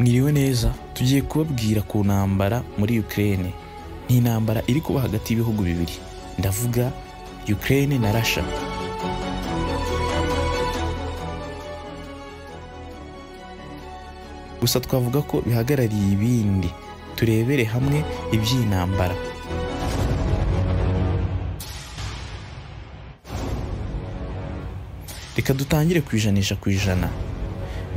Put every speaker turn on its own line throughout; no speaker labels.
mwiriwe neza tugiye kubabwira ku ntambara muri Ukraine ni intambara iri kuba hagati y'ibihugu bibiri ndavuga Ukraine na Russia gusa twavuga ko bihagarariye ibindi turebere hamwe iby'iyi ntambara reka dutangire ku ijanisha ku ijana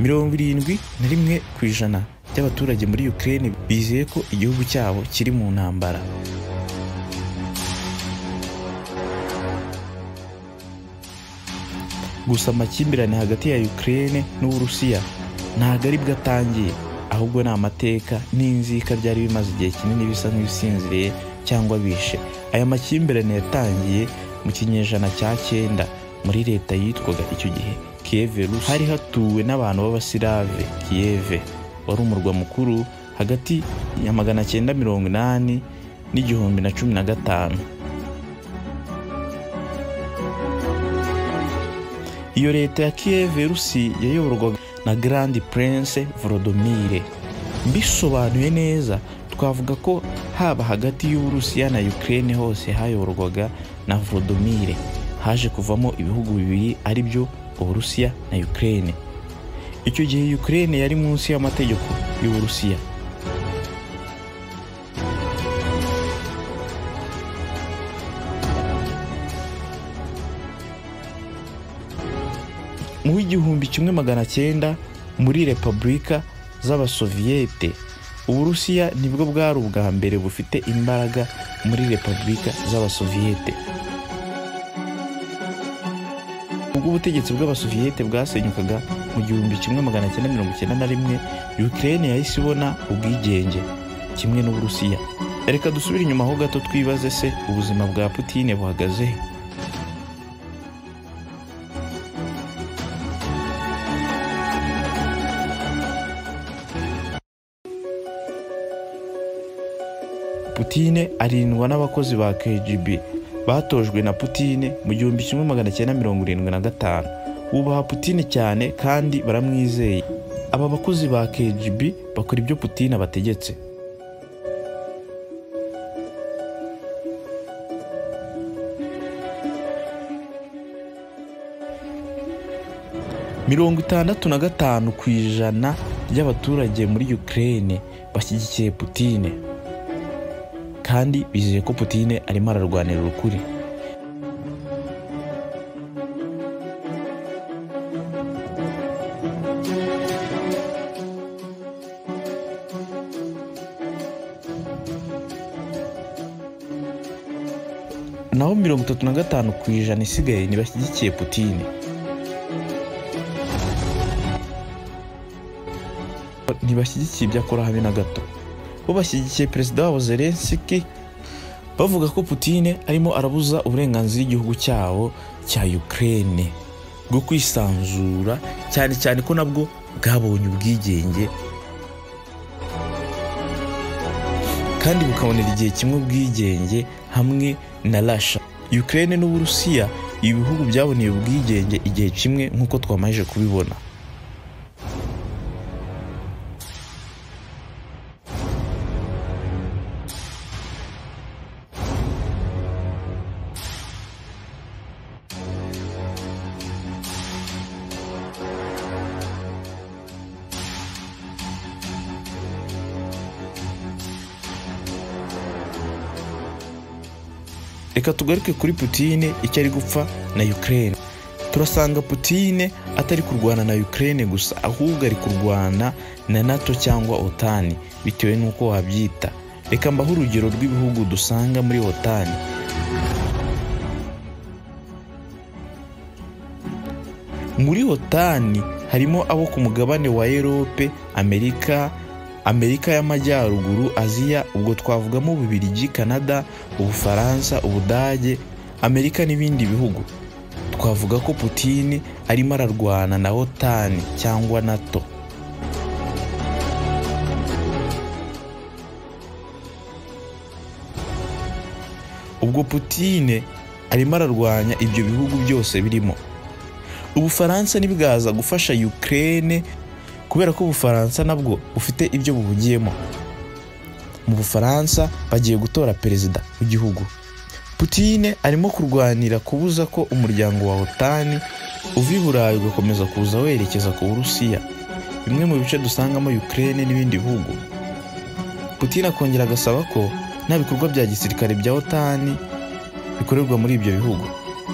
mirongo irindwi na rimwe ku ijana by'abaturage muri Ukraine bizeye ko igihugu cyabo kiri mu ntambara gusa amakimbirane hagati ya Ukraine n'Uburusiya ntabwo ari bwo atangiye ahubwo ni amateka n'inzika byari bimaze igihe kinini bisa nk'ibisinziriye cyangwa bishe aya makimbirane yatangiye mu kinyejana cya cyenda muri leta yitwaga icyo gihe kiyeve rusi hari hatuwe n'abantu b'abasilave kiyeve wari umurwa mukuru hagati ya magana cyenda mirongo inani n'igihumbi na cumi na gatanu iyo leta ya kiyeve rusi yayoborwaga na Grand Prince Vorodomire. Mbisobanuye neza twavuga ko haba hagati y'Uburusiya na Ukraine hose hayoborwaga na Vorodomire haje kuvamo ibihugu bibiri ari byo Uburusiya na Ukraine. Icyo gihe Ukraine yari munsi y'amategeko y'Uburusiya. mu w'igihumbi kimwe magana cyenda muri repubulika z'abasoviyete uburusiya nibwo bwari ubwa mbere bufite imbaraga muri repubulika z'abasoviyete ubwo ubutegetsi bw'abasoviyete bwasenyukaga mu gihumbi kimwe magana cyenda mirongo icyenda na rimwe ukraine yahise ibona ubwigenge kimwe n'uburusiya reka dusubire inyuma ho gato twibaze se ubuzima bwa putine buhagaze he putine arindwa n'abakozi ba kgb batojwe na putine mu gihumbi kimwe magana cyenda mirongo irindwi na gatanu bubaha putine cyane kandi baramwizeye aba bakozi ba kgb bakora ibyo putine abategetse mirongo itandatu na gatanu ku ijana ry'abaturage muri ukraine bashyigikiye putine kandi bizeye ko putine arimo ararwanira ukuri naho mirongo itatu na gatanu ku ijana isigaye ntibashyigikiye putine ntibashyigikiye ibyo akora habe na gato bo bashyigikiye perezida wabo zelensiki bavuga ko putine arimo arabuza uburenganzira igihugu cyabo cya ukraine bwo kwisanzura cyane cyane ko nabwo bwabonye ubwigenge kandi bukabonera igihe kimwe ubwigenge hamwe na rasha ukraine n'uburusiya ibi bihugu byaboneye ubwigenge igihe kimwe nk'uko twamajije kubibona reka tugaruke kuri putine icyo ari gupfa na ukraine turasanga putine atari kurwana na ukraine gusa ahubwo ari kurwana na nato cyangwa otani bitewe n'uko wabyita reka mbaho urugero rw'ibihugu dusanga muri otani muri otani harimo abo ku mugabane wa erope amerika amerika y'amajyaruguru aziya ubwo twavugamo ububiligi canada ubufaransa ubudage amerika n'ibindi bihugu twavuga ko putini arimo ararwana na otani cyangwa nato ubwo putine arimo ararwanya ibyo bihugu byose birimo ubufaransa ntibwaza gufasha ukraine kubera ko ubufaransa nabwo bufite ibyo bubugiyemo mu bufaransa bagiye gutora perezida w'igihugu putine arimo kurwanira kubuza ko umuryango wa otani uva i burayi ugakomeza kuza werekeza ku burusiya bimwe mu bice dusangamo ukraine n'ibindi bihugu putine akongera agasaba ko nta bikorwa bya gisirikare bya otani bikorerwa muri ibyo bihugu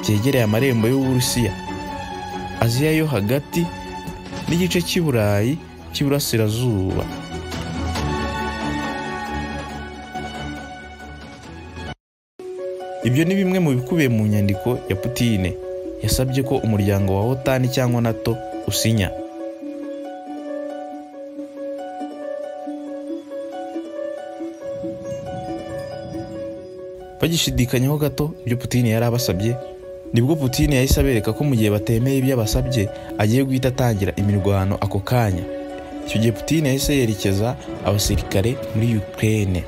byegereye amarembo y'uburusiya aziya yo hagati n'igice cy'i burayi cy'iburasirazuba ibyo ni bimwe mu bikubiye mu nyandiko ya putine yasabye ko umuryango wa otani cyangwa nato usinya bagishidikanyaho gato ibyo putine yari abasabye nibwo putine yahise abereka ko mu gihe batemeye ibyo abasabye agiye guhita atangira imirwano ako kanya icyo gihe putine yahise yerekeza abasirikare muri ukraine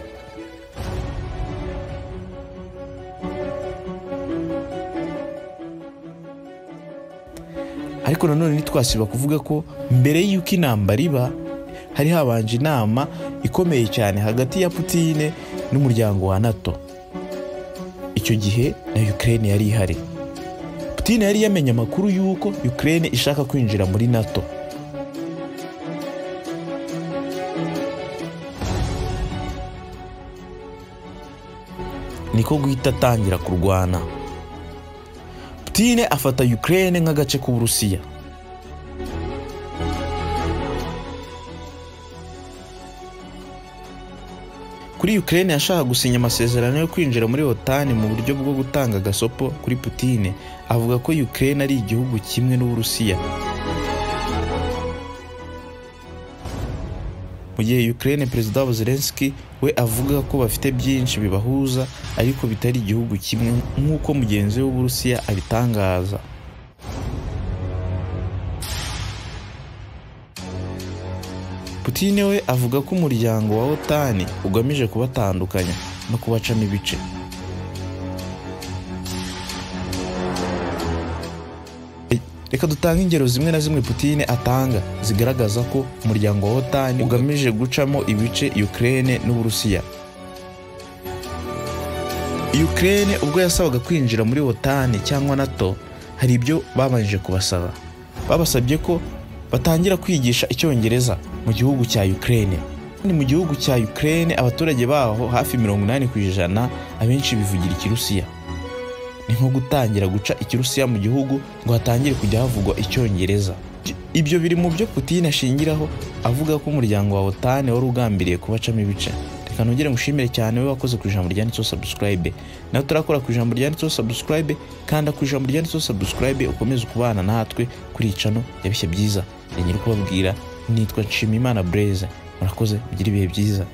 ariko nanone ntitwasiba kuvuga ko mbere y'uko intambara iba hari habanje inama ikomeye cyane hagati ya putine n'umuryango wa nato icyo gihe na ukraine yari ihari putine yari yamenye amakuru y'uko ukraine ishaka kwinjira muri nato niko guhita atangira kurwana putine afata ukraine nk'agace k'uburusiya kuri Ukraine yashaka gusinya amasezerano yo kwinjira muri OTAN mu buryo bwo gutanga agasopo kuri Putine avuga ko Ukraine ari igihugu kimwe n'Uburusiya mu gihe Ukraine perezida wabo Zelensky we avuga ko bafite byinshi bibahuza ariko bitari igihugu kimwe nk'uko mugenzi we w'Uburusiya abitangaza Putine we avuga ko umuryango wa OTAN ugamije kubatandukanya no kubacamo ibice reka dutange ingero zimwe na zimwe Putine atanga zigaragaza ko umuryango wa OTAN ugamije gucamo ibice Ukraine n'Uburusiya Ukraine ubwo yasabaga kwinjira muri OTAN cyangwa NATO hari ibyo babanje kubasaba babasabye ko batangira kwigisha icyongereza mu gihugu cya Ukraine ni mu gihugu cya Ukraine abaturage baho hafi 80 ku ijana abenshi bivugira ikirusiya ni nko gutangira guca ikirusiya mu gihugu ngo hatangire kujya havugwa icyongereza ibyo biri mu byo Putin ashingiraho avuga ko umuryango wa OTAN wari ugambiriye kubacamo ibice reka nongere ngushimire cyane we wakoze ku ijambo ryanditseho subscribe nawe turakora ku ijambo ryanditseho subscribe kanda ku ijambo ryanditseho subscribe ukomeze kubana natwe kuri icano yabishye byiza rengera kubabwira nitwa nshimiyimana bureze murakoze mugire ibihe byiza